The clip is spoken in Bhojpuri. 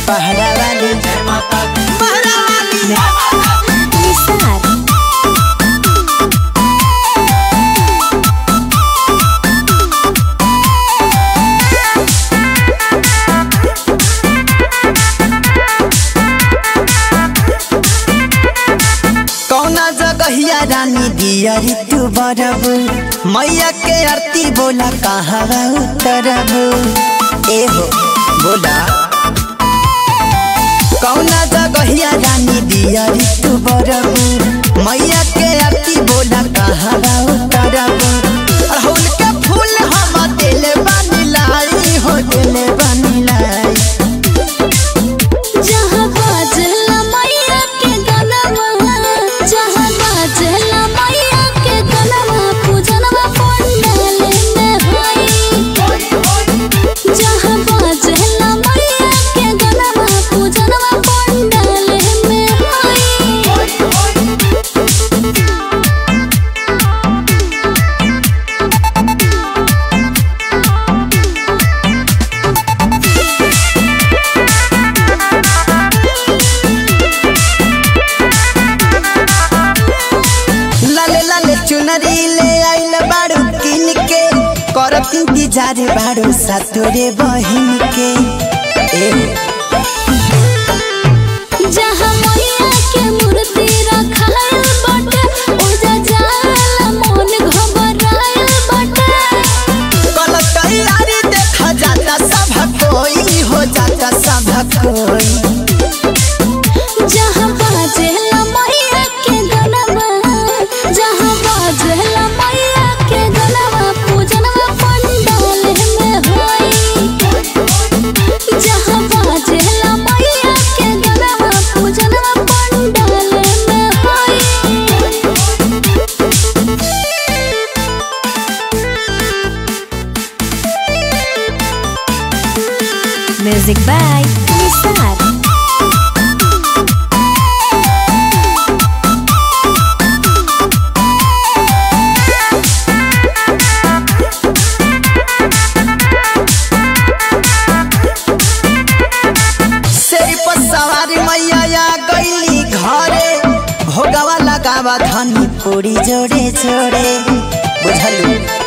पहरा वाली पहरा वाली निसार कौना जगहिया रानी दिया ऋतु बरब मैया के आरती बोला कहाँ उतरब ए हो बोला कौना जगहिया रानी दिया ऋतु बरब मैया के आरती बोला कहाँ उतरब अड़हुल के फूल हम दिल बानी लाई हो दिल बानी लाई जहाँ बाजला मैया के गनवा जहाँ बाजला मैया के गनवा पूजनवा पंडाल में होई जहाँ बाजला मैया के गनवा पूजनवा पंडाल में होई लाले लाले चुनरी ले आइल बाड़ू किन के करत इंतजार बाड़ू सतोरे बहिन के ए जहाँ मैया के मूर्ति रखायल बाटे ओजा जाला मन घबरायल बाटे कल तैयारी देखा जाता सब कोई हो जाता सब कोई जहाँ बाजेला मैया के गनवा जहाँ बाजेला मैया के गनवा पूजनवा पंडाल में होई जहाँ बाजेला मैया के गनवा पूजनवा पंडाल में होई Music by Nisar. शेरी पर सवारी मैया आ गईली घरे भोगवा लगावा धनी पूरी जोड़े जोड़े बुझलू